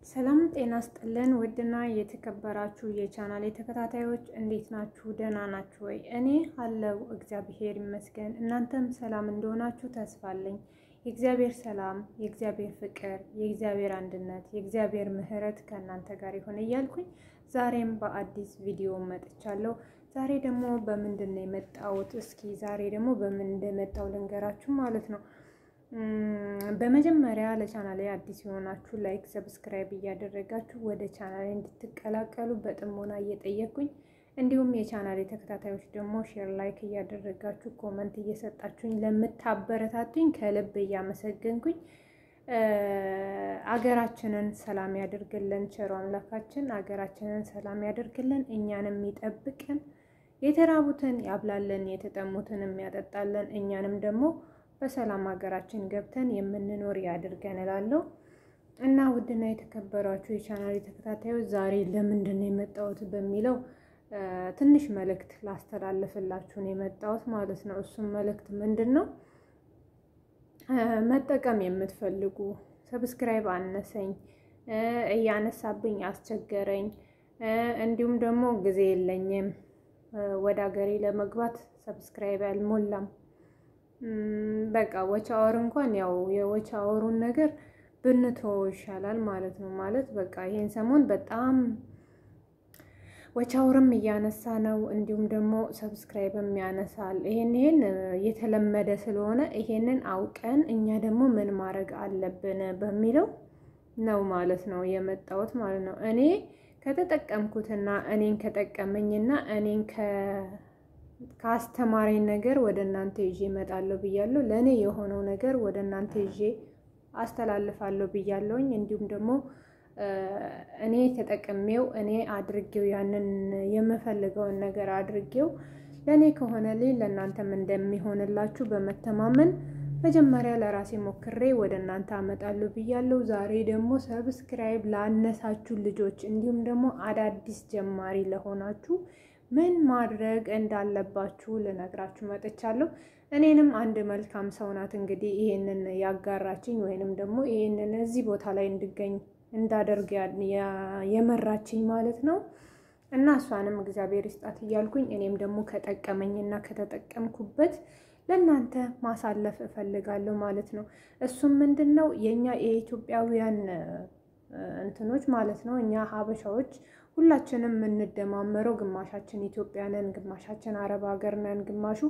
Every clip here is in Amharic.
ሰላም ጤና ስጥልን። ውድና የተከበራችሁ የቻናሌ ተከታታዮች እንዴት ናችሁ? ደህና ናችሁ ወይ? እኔ አለው እግዚአብሔር ይመስገን። እናንተም ሰላም እንደሆናችሁ ተስፋ አለኝ። የእግዚአብሔር ሰላም፣ የእግዚአብሔር ፍቅር፣ የእግዚአብሔር አንድነት፣ የእግዚአብሔር ምሕረት ከእናንተ ጋር ይሆን እያልኩኝ ዛሬም በአዲስ ቪዲዮ መጥቻለሁ። ዛሬ ደግሞ በምንድን ነው የመጣሁት? እስኪ ዛሬ ደግሞ በምን እንደመጣው ልንገራችሁ ማለት ነው። በመጀመሪያ ለቻናሌ አዲስ የሆናችሁ ላይክ፣ ሰብስክራይብ እያደረጋችሁ ወደ ቻናሌ እንድትቀላቀሉ በጥሞና እየጠየኩኝ እንዲሁም የቻናሌ ተከታታዮች ደግሞ ሼር ላይክ እያደረጋችሁ ኮመንት እየሰጣችሁኝ ለምታበረታቱኝ ከልብ እያመሰገንኩኝ አገራችንን ሰላም ያደርግልን። ቸሮ አምላካችን አገራችንን ሰላም ያደርግልን፣ እኛንም ይጠብቅን፣ የተራቡትን ያብላልን፣ የተጠሙትን ያጠጣልን፣ እኛንም ደግሞ በሰላም ሀገራችን ገብተን የምንኖር ያድርገን እላለሁ እና ውድና የተከበሯችሁ የቻናል ተከታታዮች ዛሬ ለምንድን ነው የመጣሁት በሚለው ትንሽ መልእክት ላስተላልፍላችሁ ነው የመጣሁት ማለት ነው። እሱም መልእክት ምንድን ነው? መጠቀም የምትፈልጉ ሰብስክራይብ አነሰኝ፣ እያነሳብኝ አስቸገረኝ፣ እንዲሁም ደግሞ ጊዜ የለኝም ወደ ሀገሬ ለመግባት ሰብስክራይብ አልሞላም በቃ ወቻ አወር እንኳን ያው የወቻ አወሩን ነገር ብንተወው ይሻላል ማለት ነው። ማለት በቃ ይሄን ሰሞን በጣም ወቻ አወርም እያነሳ ነው፣ እንዲሁም ደግሞ ሰብስክራይብም ያነሳል። ይሄን ይሄን የተለመደ ስለሆነ ይሄንን አውቀን እኛ ደግሞ ምን ማድረግ አለብን በሚለው ነው ማለት ነው የመጣሁት ማለት ነው። እኔ ከተጠቀምኩትና እኔን ከጠቀመኝና እኔን ከአስተማሪኝ ነገር ወደ እናንተ ይዤ እመጣለሁ ብያለሁ። ለእኔ የሆነው ነገር ወደ እናንተ ይዤ አስተላልፋለሁ ብያለሁኝ። እንዲሁም ደግሞ እኔ ተጠቅሜው እኔ አድርጌው ያንን የምፈልገውን ነገር አድርጌው ለእኔ ከሆነልኝ ለእናንተም እንደሚሆንላችሁ በመተማመን መጀመሪያ ለራሴ ሞክሬ ወደ እናንተ አመጣለሁ ብያለሁ። ዛሬ ደግሞ ሰብስክራይብ ላነሳችሁ ልጆች እንዲሁም ደግሞ አዳዲስ ጀማሪ ለሆናችሁ ምን ማድረግ እንዳለባችሁ ልነግራችሁ መጥቻለሁ። እኔንም አንድ መልካም ሰው ናት እንግዲህ ይሄንን ያጋራችኝ ወይንም ደግሞ ይሄንን እዚህ ቦታ ላይ እንድገኝ እንዳደርግ የመራችኝ ማለት ነው። እና እሷንም እግዚአብሔር ይስጣት እያልኩኝ እኔም ደግሞ ከጠቀመኝና ከተጠቀምኩበት ለእናንተ ማሳለፍ እፈልጋለሁ ማለት ነው። እሱም ምንድን ነው የእኛ የኢትዮጵያውያን እንትኖች ማለት ነው እኛ ሀበሻዎች ሁላችንም የምንደማመረው ግማሻችን ኢትዮጵያ ነን፣ ግማሻችን አረብ ሀገር ነን፣ ግማሹ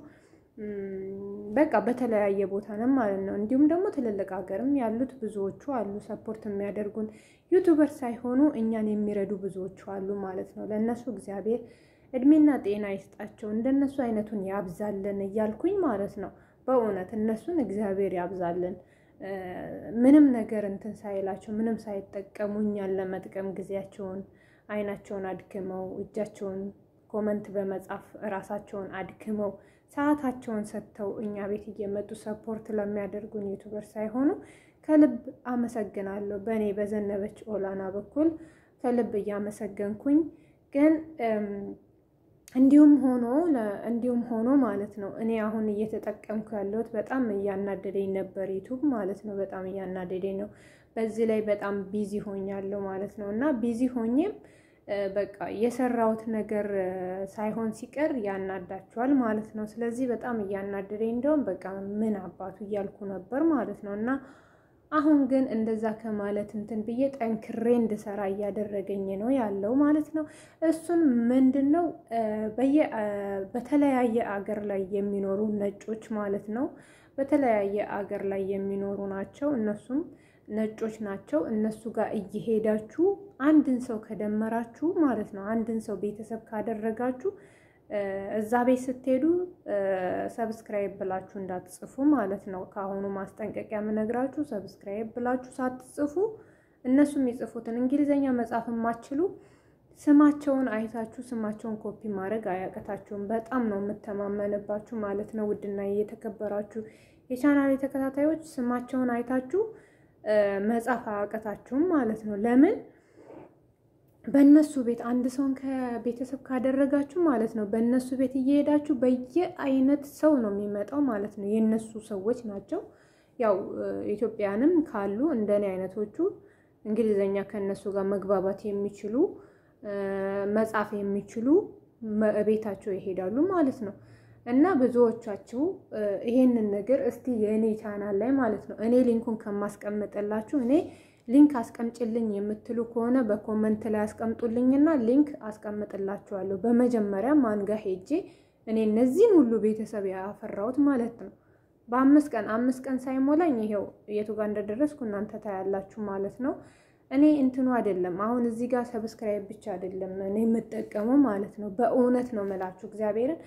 በቃ በተለያየ ቦታ ነን ማለት ነው። እንዲሁም ደግሞ ትልልቅ ሀገርም ያሉት ብዙዎቹ አሉ፣ ሰፖርት የሚያደርጉን ዩቱበር ሳይሆኑ እኛን የሚረዱ ብዙዎቹ አሉ ማለት ነው። ለእነሱ እግዚአብሔር እድሜና ጤና ይስጣቸው፣ እንደነሱ አይነቱን ያብዛልን እያልኩኝ ማለት ነው። በእውነት እነሱን እግዚአብሔር ያብዛልን። ምንም ነገር እንትን ሳይላቸው ምንም ሳይጠቀሙ እኛን ለመጥቀም ጊዜያቸውን አይናቸውን አድክመው እጃቸውን ኮመንት በመጻፍ እራሳቸውን አድክመው ሰዓታቸውን ሰጥተው እኛ ቤት እየመጡ ሰፖርት ለሚያደርጉን ዩቱበር ሳይሆኑ ከልብ አመሰግናለሁ። በእኔ በዘነበች ኦላና በኩል ከልብ እያመሰገንኩኝ ግን እንዲሁም ሆኖ እንዲሁም ሆኖ ማለት ነው እኔ አሁን እየተጠቀምኩ ያለሁት በጣም እያናደደኝ ነበር ዩቱብ ማለት ነው። በጣም እያናደደኝ ነው። በዚህ ላይ በጣም ቢዚ ሆኛለሁ ማለት ነው እና ቢዚ ሆኜም በቃ የሰራሁት ነገር ሳይሆን ሲቀር ያናዳችኋል ማለት ነው። ስለዚህ በጣም እያናደደኝ እንደውም በቃ ምን አባቱ እያልኩ ነበር ማለት ነው እና አሁን ግን እንደዛ ከማለት እንትን ብዬ ጠንክሬ እንድሰራ እያደረገኝ ነው ያለው ማለት ነው። እሱን ምንድን ነው በተለያየ አገር ላይ የሚኖሩ ነጮች ማለት ነው በተለያየ አገር ላይ የሚኖሩ ናቸው እነሱም ነጮች ናቸው። እነሱ ጋር እየሄዳችሁ አንድን ሰው ከደመራችሁ ማለት ነው አንድን ሰው ቤተሰብ ካደረጋችሁ እዛ ቤት ስትሄዱ ሰብስክራይብ ብላችሁ እንዳትጽፉ ማለት ነው። ከአሁኑ ማስጠንቀቂያ የምነግራችሁ ሰብስክራይብ ብላችሁ ሳትጽፉ እነሱ የሚጽፉትን እንግሊዝኛ መጻፍ የማትችሉ ስማቸውን አይታችሁ ስማቸውን ኮፒ ማድረግ አያቀታችሁም። በጣም ነው የምተማመንባችሁ ማለት ነው። ውድና የተከበራችሁ የቻናል ተከታታዮች ስማቸውን አይታችሁ መጻፍ አያቀታችሁም ማለት ነው። ለምን በእነሱ ቤት አንድ ሰውን ከቤተሰብ ካደረጋችሁ ማለት ነው በእነሱ ቤት እየሄዳችሁ በየአይነት ሰው ነው የሚመጣው ማለት ነው። የእነሱ ሰዎች ናቸው። ያው ኢትዮጵያንም ካሉ እንደኔ አይነቶቹ እንግሊዘኛ ከእነሱ ጋር መግባባት የሚችሉ መጻፍ የሚችሉ ቤታቸው ይሄዳሉ ማለት ነው። እና ብዙዎቻችሁ ይሄንን ነገር እስቲ የእኔ ቻናል ላይ ማለት ነው እኔ ሊንኩን ከማስቀምጥላችሁ እኔ ሊንክ አስቀምጭልኝ የምትሉ ከሆነ በኮመንት ላይ አስቀምጡልኝና ሊንክ አስቀምጥላችኋለሁ። በመጀመሪያ ማንጋ ሄጄ እኔ እነዚህን ሁሉ ቤተሰብ ያፈራሁት ማለት ነው በአምስት ቀን አምስት ቀን ሳይሞላኝ ይሄው የቱ ጋር እንደደረስኩ እናንተ ታያላችሁ ማለት ነው። እኔ እንትኑ አይደለም አሁን እዚህ ጋር ሰብስክራይብ ብቻ አይደለም እኔ የምጠቀመው ማለት ነው። በእውነት ነው የምላችሁ እግዚአብሔርን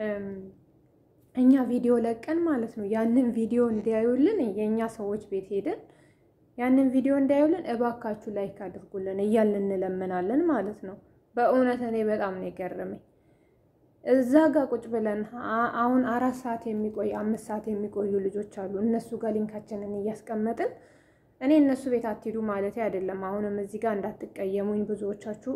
እኛ ቪዲዮ ለቀን ማለት ነው ያንን ቪዲዮ እንዲያዩልን የእኛ ሰዎች ቤት ሄደን ያንን ቪዲዮ እንዲያዩልን እባካችሁ ላይክ አድርጉልን እያልን እንለምናለን ማለት ነው። በእውነት እኔ በጣም ነው የገረመኝ። እዛ ጋር ቁጭ ብለን አሁን አራት ሰዓት የሚቆይ አምስት ሰዓት የሚቆዩ ልጆች አሉ። እነሱ ጋር ሊንካችንን እያስቀመጥን እኔ እነሱ ቤት አትሄዱ ማለት አይደለም። አሁንም እዚህ ጋር እንዳትቀየሙኝ፣ ብዙዎቻችሁ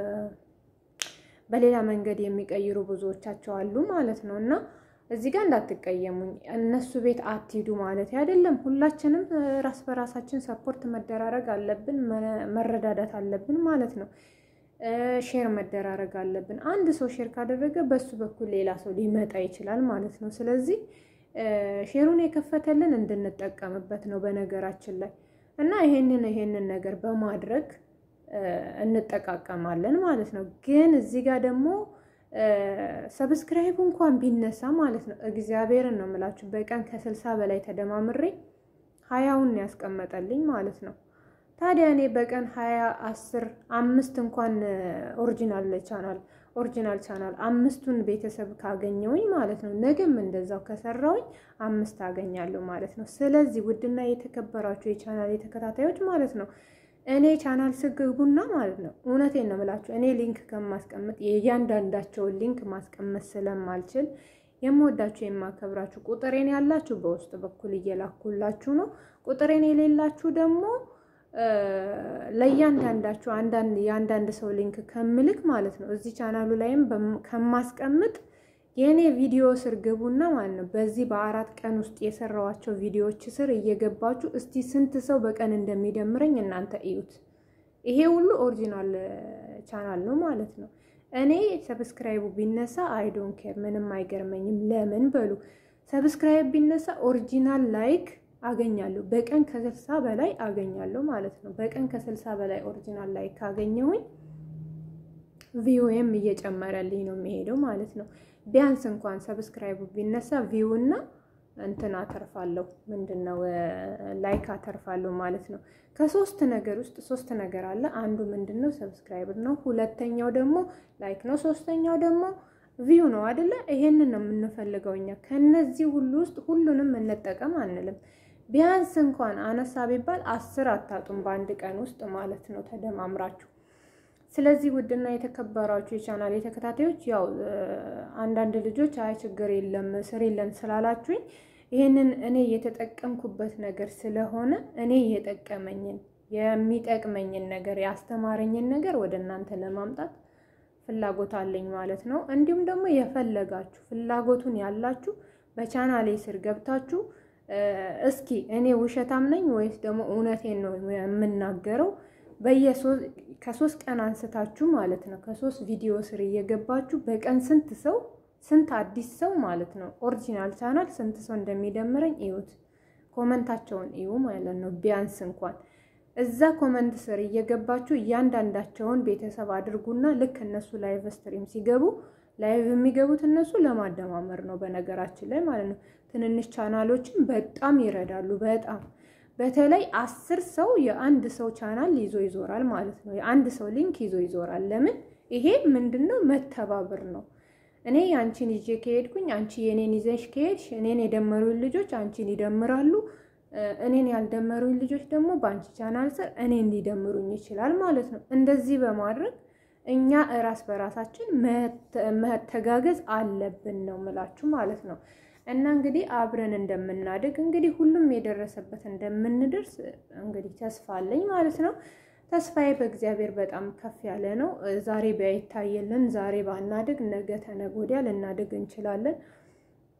በሌላ መንገድ የሚቀይሩ ብዙዎቻቸው አሉ ማለት ነው እና እዚህ ጋር እንዳትቀየሙኝ፣ እነሱ ቤት አትሂዱ ማለት አይደለም። ሁላችንም ራስ በራሳችን ሰፖርት መደራረግ አለብን፣ መረዳዳት አለብን ማለት ነው። ሼር መደራረግ አለብን። አንድ ሰው ሼር ካደረገ በሱ በኩል ሌላ ሰው ሊመጣ ይችላል ማለት ነው። ስለዚህ ሼሩን የከፈተልን እንድንጠቀምበት ነው በነገራችን ላይ እና ይሄንን ይሄንን ነገር በማድረግ እንጠቃቀማለን ማለት ነው። ግን እዚህ ጋር ደግሞ ሰብስክራይብ እንኳን ቢነሳ ማለት ነው እግዚአብሔርን ነው የምላችሁ በቀን ከስልሳ በላይ ተደማምሬ ሀያውን ያስቀመጠልኝ ማለት ነው። ታዲያ እኔ በቀን ሀያ አስር አምስት እንኳን ኦሪጂናል ቻናል ኦሪጂናል ቻናል አምስቱን ቤተሰብ ካገኘውኝ ማለት ነው ነገም እንደዛው ከሰራውኝ አምስት አገኛለሁ ማለት ነው። ስለዚህ ውድና የተከበራችሁ የቻናል የተከታታዮች ማለት ነው እኔ ቻናል ስግቡና ማለት ነው እውነቴን ነው የምላችሁ እኔ ሊንክ ከማስቀምጥ የእያንዳንዳቸውን ሊንክ ማስቀመጥ ስለማልችል የምወዳችሁ የማከብራችሁ ቁጥሬን ያላችሁ በውስጥ በኩል እየላኩላችሁ ነው። ቁጥሬን የሌላችሁ ደግሞ ለእያንዳንዳችሁ አንዳንድ የአንዳንድ ሰው ሊንክ ከምልክ ማለት ነው እዚህ ቻናሉ ላይም ከማስቀምጥ የእኔ ቪዲዮ ስር ግቡና ማለት ነው በዚህ በአራት ቀን ውስጥ የሰራዋቸው ቪዲዮዎች ስር እየገባችሁ እስቲ ስንት ሰው በቀን እንደሚደምረኝ እናንተ እዩት። ይሄ ሁሉ ኦሪጂናል ቻናል ነው ማለት ነው። እኔ ሰብስክራይቡ ቢነሳ አይዶን ኬር ምንም አይገርመኝም። ለምን በሉ ሰብስክራይብ ቢነሳ ኦሪጂናል ላይክ አገኛለሁ በቀን ከስልሳ በላይ አገኛለሁ ማለት ነው። በቀን ከስልሳ በላይ ኦሪጂናል ላይክ ካገኘሁኝ ቪውም እየጨመረልኝ ነው የሚሄደው ማለት ነው። ቢያንስ እንኳን ሰብስክራይቡ ቢነሳ ቪው እና እንትን አተርፋለሁ ምንድን ነው ላይክ አተርፋለሁ ማለት ነው። ከሶስት ነገር ውስጥ ሶስት ነገር አለ። አንዱ ምንድን ነው ሰብስክራይብ ነው። ሁለተኛው ደግሞ ላይክ ነው። ሶስተኛው ደግሞ ቪው ነው አይደለ? ይሄንን ነው የምንፈልገው እኛ። ከነዚህ ሁሉ ውስጥ ሁሉንም እንጠቀም አንልም። ቢያንስ እንኳን አነሳ ቢባል አስር አታጡም በአንድ ቀን ውስጥ ማለት ነው ተደማምራችሁ። ስለዚህ ውድና የተከበራችሁ የቻናል የተከታታዮች ያው አንዳንድ ልጆች አይ ችግር የለም ስር የለን ስላላችሁኝ ይህንን እኔ የተጠቀምኩበት ነገር ስለሆነ እኔ የጠቀመኝን የሚጠቅመኝን ነገር ያስተማረኝን ነገር ወደ እናንተ ለማምጣት ፍላጎት አለኝ ማለት ነው። እንዲሁም ደግሞ የፈለጋችሁ ፍላጎቱን ያላችሁ በቻናሌ ስር ገብታችሁ እስኪ እኔ ውሸታም ነኝ ወይስ ደግሞ እውነቴን ነው የምናገረው ከሶስት ቀን አንስታችሁ ማለት ነው ከሶስት ቪዲዮ ስር እየገባችሁ በቀን ስንት ሰው ስንት አዲስ ሰው ማለት ነው ኦሪጂናል ቻናል ስንት ሰው እንደሚደምረኝ እዩት። ኮመንታቸውን እዩ ማለት ነው። ቢያንስ እንኳን እዛ ኮመንት ስር እየገባችሁ እያንዳንዳቸውን ቤተሰብ አድርጉና ልክ እነሱ ላይቭ ስትሪም ሲገቡ ላይቭ የሚገቡት እነሱ ለማደማመር ነው በነገራችን ላይ ማለት ነው። ትንንሽ ቻናሎችን በጣም ይረዳሉ። በጣም በተለይ አስር ሰው የአንድ ሰው ቻናል ይዞ ይዞራል ማለት ነው። የአንድ ሰው ሊንክ ይዞ ይዞራል። ለምን? ይሄ ምንድን ነው? መተባበር ነው። እኔ አንቺን ይዤ ከሄድኩኝ አንቺ የኔን ይዘሽ ከሄድሽ እኔን የደመሩኝ ልጆች አንቺን ይደምራሉ። እኔን ያልደመሩኝ ልጆች ደግሞ በአንቺ ቻናል ስር እኔን ሊደምሩኝ ይችላል ማለት ነው። እንደዚህ በማድረግ እኛ እራስ በራሳችን መተጋገዝ አለብን ነው ምላችሁ ማለት ነው። እና እንግዲህ አብረን እንደምናድግ እንግዲህ ሁሉም የደረሰበት እንደምንደርስ እንግዲህ ተስፋ አለኝ ማለት ነው። ተስፋዬ በእግዚአብሔር በጣም ከፍ ያለ ነው። ዛሬ ባይታየልን ዛሬ ባናድግ ነገ ተነገ ወዲያ ልናድግ እንችላለን።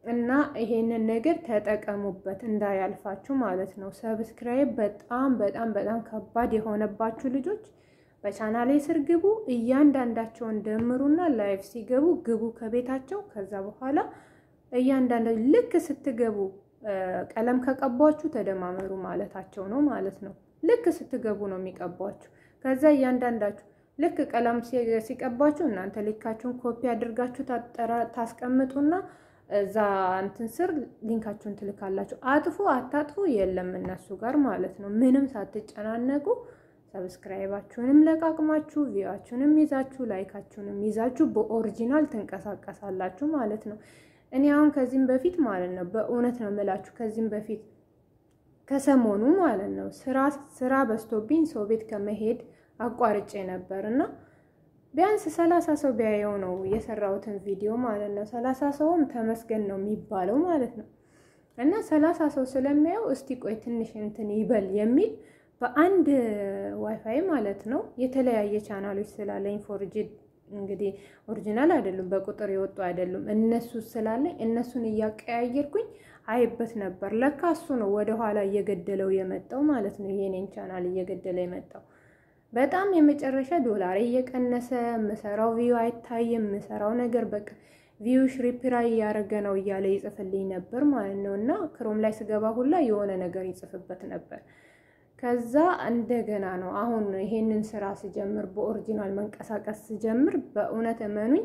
እና ይሄንን ነገር ተጠቀሙበት እንዳያልፋችሁ ማለት ነው። ሰብስክራይብ በጣም በጣም በጣም ከባድ የሆነባችሁ ልጆች በቻናሌ ስር ግቡ። እያንዳንዳቸውን ደምሩና ላይፍ ሲገቡ ግቡ ከቤታቸው። ከዛ በኋላ እያንዳንዳ ልክ ስትገቡ ቀለም ከቀቧችሁ ተደማመሩ ማለታቸው ነው ማለት ነው። ልክ ስትገቡ ነው የሚቀቧችሁ። ከዛ እያንዳንዳችሁ ልክ ቀለም ሲቀባችሁ እናንተ ልካችሁን ኮፒ አድርጋችሁ ታስቀምጡና እዛ እንትን ስር ሊንካችሁን ትልካላችሁ። አጥፉ አታጥፉ የለም እነሱ ጋር ማለት ነው። ምንም ሳትጨናነቁ ሰብስክራይባችሁንም ለቃቅማችሁ ቪዋችሁንም ይዛችሁ ላይካችሁንም ይዛችሁ በኦሪጂናል ትንቀሳቀሳላችሁ ማለት ነው። እኔ አሁን ከዚህም በፊት ማለት ነው በእውነት ነው የምላችሁ ከዚህም በፊት ከሰሞኑ ማለት ነው ስራ ስራ በዝቶብኝ ሰው ቤት ከመሄድ አቋርጬ ነበር እና ቢያንስ ሰላሳ ሰው ቢያየው ነው የሰራሁትን ቪዲዮ ማለት ነው። ሰላሳ ሰውም ተመስገን ነው የሚባለው ማለት ነው። እና ሰላሳ ሰው ስለሚያየው እስቲ ቆይ ትንሽ እንትን ይበል የሚል በአንድ ዋይፋይ ማለት ነው የተለያየ ቻናሎች ስላለኝ ፎርጅድ እንግዲህ ኦሪጂናል አይደሉም፣ በቁጥር የወጡ አይደሉም። እነሱ ስላለኝ እነሱን እያቀያየርኩኝ አይበት ነበር። ለካ እሱ ነው ወደኋላ እየገደለው የመጣው ማለት ነው። የኔን ቻናል እየገደለ የመጣው በጣም የመጨረሻ ዶላር እየቀነሰ ምሰራው ቪዩ አይታይም። ምሰራው ነገር በቃ ቪዩ ሽሪፕራይ እያደረገ ነው እያለ ይጽፍልኝ ነበር ማለት ነው። እና ክሮም ላይ ስገባ ሁላ የሆነ ነገር ይጽፍበት ነበር። ከዛ እንደገና ነው አሁን ይሄንን ስራ ስጀምር በኦሪጂናል መንቀሳቀስ ስጀምር በእውነት እመኑኝ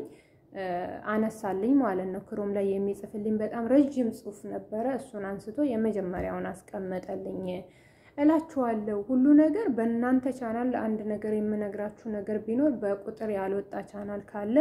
አነሳልኝ ማለት ነው። ክሮም ላይ የሚጽፍልኝ በጣም ረዥም ጽሑፍ ነበረ። እሱን አንስቶ የመጀመሪያውን አስቀመጠልኝ እላችኋለሁ። ሁሉ ነገር በእናንተ ቻናል አንድ ነገር የምነግራችሁ ነገር ቢኖር በቁጥር ያልወጣ ቻናል ካለ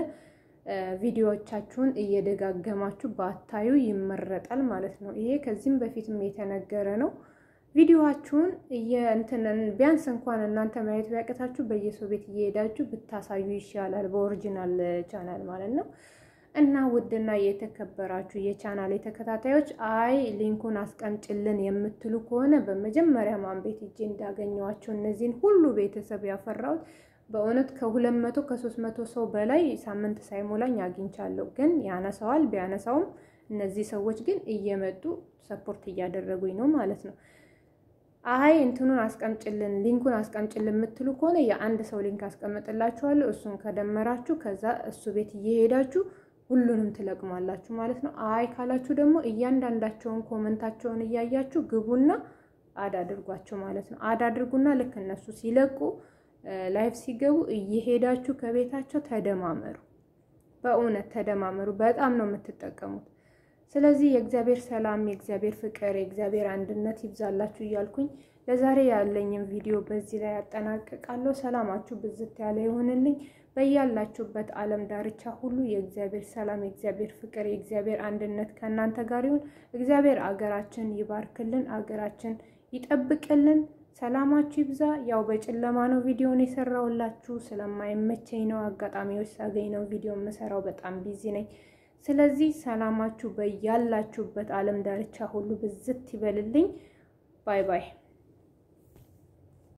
ቪዲዮዎቻችሁን እየደጋገማችሁ ባታዩ ይመረጣል ማለት ነው። ይሄ ከዚህም በፊትም የተነገረ ነው። ቪዲዮዋችሁን እየእንትንን ቢያንስ እንኳን እናንተ ማየት ቢያቅታችሁ በየሰው ቤት እየሄዳችሁ ብታሳዩ ይሻላል፣ በኦሪጂናል ቻናል ማለት ነው። እና ውድና የተከበራችሁ የቻናል ተከታታዮች አይ ሊንኩን አስቀምጭልን የምትሉ ከሆነ በመጀመሪያ ማን ቤት እጄ እንዳገኘዋቸው እነዚህን ሁሉ ቤተሰብ ያፈራሁት በእውነት ከሁለት መቶ ከሶስት መቶ ሰው በላይ ሳምንት ሳይሞላኝ አግኝቻለሁ። ግን ያነሳዋል ቢያነሳውም እነዚህ ሰዎች ግን እየመጡ ሰፖርት እያደረጉኝ ነው ማለት ነው። አይ እንትኑን አስቀምጭልን ሊንኩን አስቀምጭልን የምትሉ ከሆነ የአንድ ሰው ሊንክ አስቀምጥላችኋለሁ። እሱን ከደመራችሁ ከዛ እሱ ቤት እየሄዳችሁ ሁሉንም ትለቅማላችሁ ማለት ነው። አይ ካላችሁ ደግሞ እያንዳንዳቸውን ኮመንታቸውን እያያችሁ ግቡና አድ አድርጓቸው ማለት ነው። አድ አድርጉና ልክ እነሱ ሲለቁ ላይቭ ሲገቡ እየሄዳችሁ ከቤታቸው ተደማመሩ። በእውነት ተደማመሩ። በጣም ነው የምትጠቀሙት። ስለዚህ የእግዚአብሔር ሰላም፣ የእግዚአብሔር ፍቅር፣ የእግዚአብሔር አንድነት ይብዛላችሁ እያልኩኝ ለዛሬ ያለኝም ቪዲዮ በዚህ ላይ ያጠናቅቃለሁ። ሰላማችሁ ብዝት ያለ ይሆንልኝ። በያላችሁበት ዓለም ዳርቻ ሁሉ የእግዚአብሔር ሰላም፣ የእግዚአብሔር ፍቅር፣ የእግዚአብሔር አንድነት ከእናንተ ጋር ይሁን። እግዚአብሔር አገራችን ይባርክልን፣ አገራችን ይጠብቅልን። ሰላማችሁ ይብዛ። ያው በጨለማ ነው ቪዲዮን የሰራውላችሁ ስለማይመቸኝ ነው። አጋጣሚዎች ሳገኝ ነው ቪዲዮ የምሰራው። በጣም ቢዚ ነኝ። ስለዚህ ሰላማችሁ በያላችሁበት ዓለም ዳርቻ ሁሉ ብዝት ይበልልኝ። ባይ ባይ